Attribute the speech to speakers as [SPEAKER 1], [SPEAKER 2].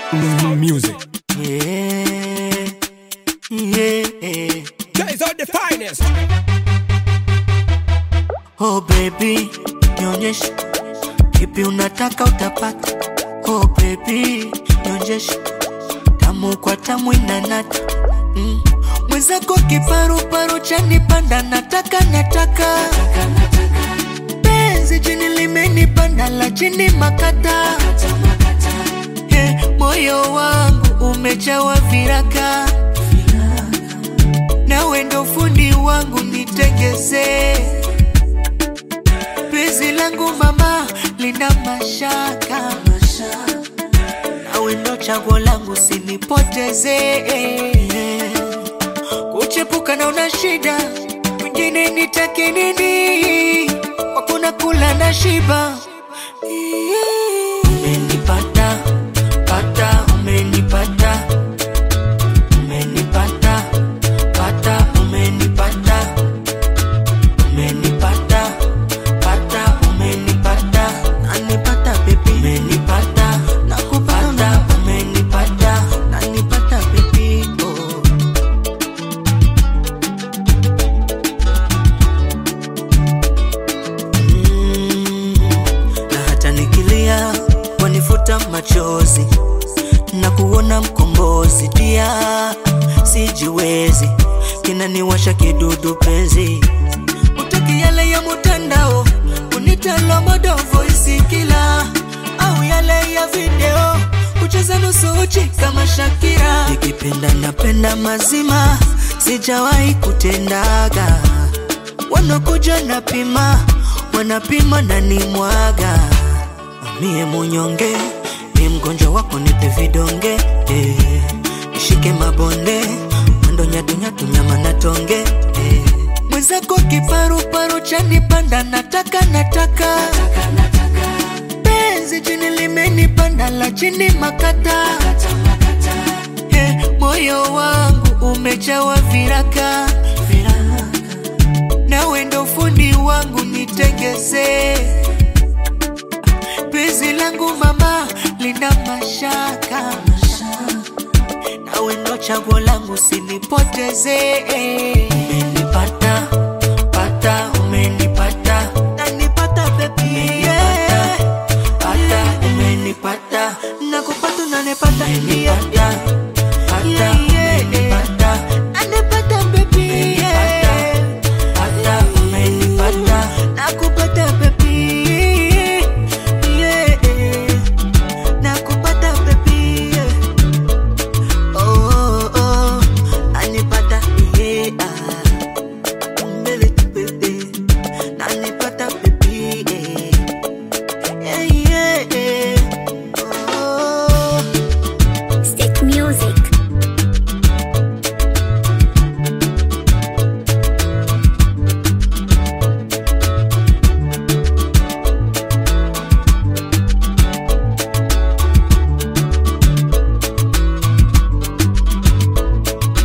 [SPEAKER 1] Music.
[SPEAKER 2] Yeah, yeah.
[SPEAKER 1] Guys are the finest.
[SPEAKER 2] Oh baby, nionyeshe kipi unataka utapata. Oh baby, nionyeshe tamu kwa tamu inanata mm. Mwenzako kiparuparu chanipanda, nataka nataka penzi chini limenipanda la chini makata hey, moyo wangu umejawa viraka nawe ndo fundi wangu nitengezee penzi langu mama lina mashaka nawe ndo chaguo langu sinipoteze kuchepuka na una shida mwingine nitake nini wakuna kula na shiba umenipata pata umenipata umenipata pata umenipata umenipata pata umenipata nanipata bebi umenipata nakupata umenipata nanipata bebi oh. Mm, na hata nikilia wanifuta machozi na kuona mkombozi dia sijiwezi kinaniwasha kidudu penzi utaki yale ya mutandao unitalo modo voisi kila au yale ya video kucheza nusu uchi kama Shakira nikipenda napenda mazima sijawahi kutendaga wanakuja napima wanapima na nimwaga mie munyonge ni mgonjwa wako nipe vidonge eh. nishike mabonde mwendo nyatunyatu nyama na tonge eh. mwenzako kiparuparu chanipanda nataka nataka penzi chini limenipanda la chini makata eh, moyo wangu umejawa viraka nawe ndo fundi wangu nitengezee penzi langu mama lina mashaka nawe ndo chaguo langu sinipoteze umenipata pata umenipata nanipata bebi yeah. pata umenipata nakupata nanipata umenipata pata umenipata nanipata bebi yeah. pata umenipata nakupata bebi yeah. nakupata bebi yeah. Oh, oh, nanipata yeah. Mbele tu bebe, nanipata baby yeah. Yeah, yeah. Oh.
[SPEAKER 3] Stick music.